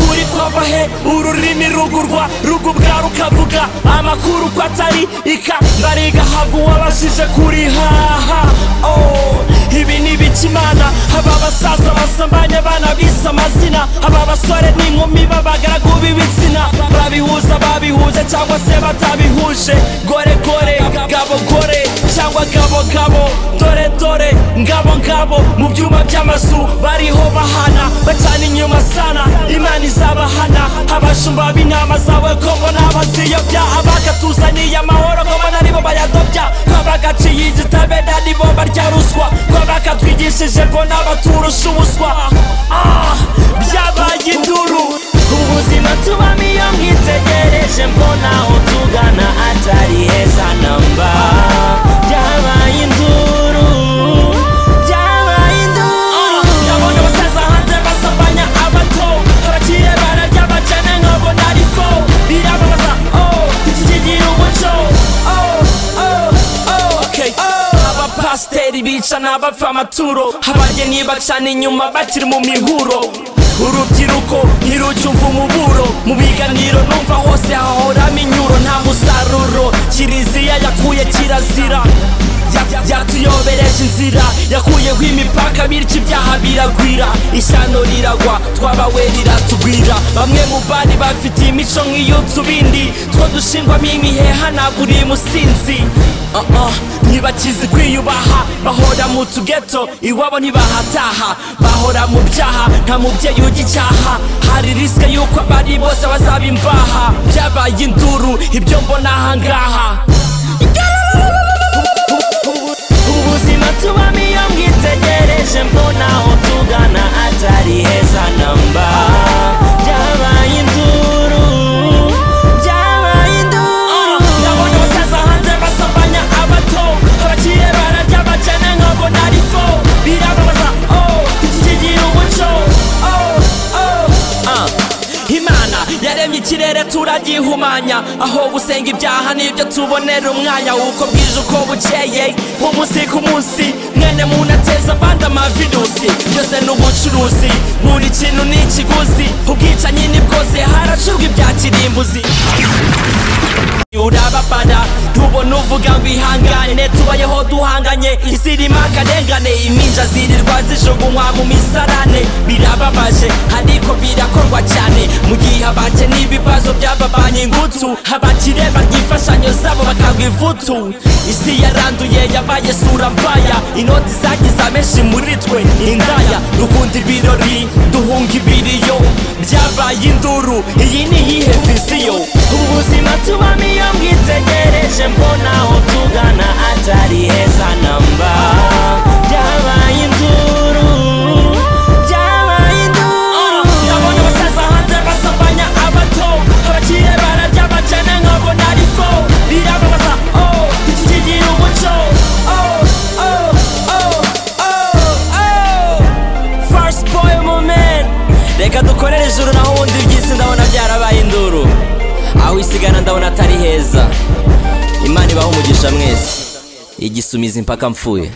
uburyohe ururimi rugurwa rugubwa rukavuga amakuru ko atari ika bariga habwa uwabashije kurihaha oh. ibi ni ibiki imana haba abasaza basambanya abana bise amazina haba abasore n'inkumi b'abagaragu b'ibitsina babihuza babihuje cyangwa se batabihuje gore gore gabo gore cyangwa gabo gabo dore dore ngabo ngabo mu byuma by'amazu bariho bahana bacana inyuma sana imana izabahana abashumba b'intama zawe ko mbona abaziyobya abagatuzaniye amahoro ko mbona aribo bayadobya ko abagaciye izitabera nibo barya ruswa ko abakatwigishije ko n'abaturusha ubuswa Ah, byabaye induru ubuzima tubamo iyo mwitegereje mbona aho tugana atari heza namba byabaye induru byabaye induru ndabona abasaza hanze basambanya abato abakire bararya abakene nkabona ari fo birababaza oh iki kigira umuco oh oh oh okay abapasiteri bica n'abapfa amaturo abageni bacana inyuma bakiri mu mihuro urubyiruko ntirucyumva umuburo mu biganiro numva hose hahoramo inyuro nta musaruro kiriziya yakuye kirazira Ya- yatuyobereje inzira yakuyeho imipaka bityo ibyaha biragwira ishyano riragwa twabawe riratugwira bamwe mu bari bafite imico nk'iy'utubindi two dushingwamo imiheha ntabwo uri musinzi Uh, uh, ntibakizi kwiyubaha bahora mu tugeto iwabo ntibahataha bahora mu byaha nta mubyeyi ujya icyaha hari risike y'uko abari bose bazaba imvaha byabaye induru ibyo mbona ahangaha ubuzima tubamo iyo mwitegereje mbona aho tugana atari heza namba byabaye induru byabaye induru ndabona abasaza hanze basambanya abato abakire bararya abakene nkabona ari fo birababaza oh iki kigira umuco oh oh ah imana yaremye ikirere turagihumanya aho gusenga ibyaha nibyo tubonera umwanya uko bwije uko bukeye umunsi ku munsi mwene muntu ateza abandi amavirusi byose ni ubucuruzi buri kintu ni ikiguzi ubwicanyi ni bwose haracurwa ibya kirimbuzi urababara ntubona uvuga ngo ihangane tubayeho duhanganye isi irimo akarengane impinja zirirwa zijugunywa mu misarane birababaje ariko birakorwa cyane mu gihe abake n'ibibazo byababanye ingutu abakire barya imfashanyo zabo bakagwa ivutu isi yaranduye yabaye sura mvaya inoti zagize amenshi muri twe indaya dukunda ibirori duhunga ibiriyo byabaye induru iyi ni iyihe viziyo ubuzima tubamo iyo mwitegereje mbona aho tugana atari heza namba byabaye induru byabaye induru ndabona abasaza hanze basambanya abato abakire bararya abakene nkabona ari fo birababaza oh iki kigira umuco oh oh oh oh oh first boy moment reka dukorere ijuru naho ubundi iby'isi ndabona byarabaye induru aho isigana ndabona atari heza imana ibaho umugisha mwese igisumizi impaka mpfuye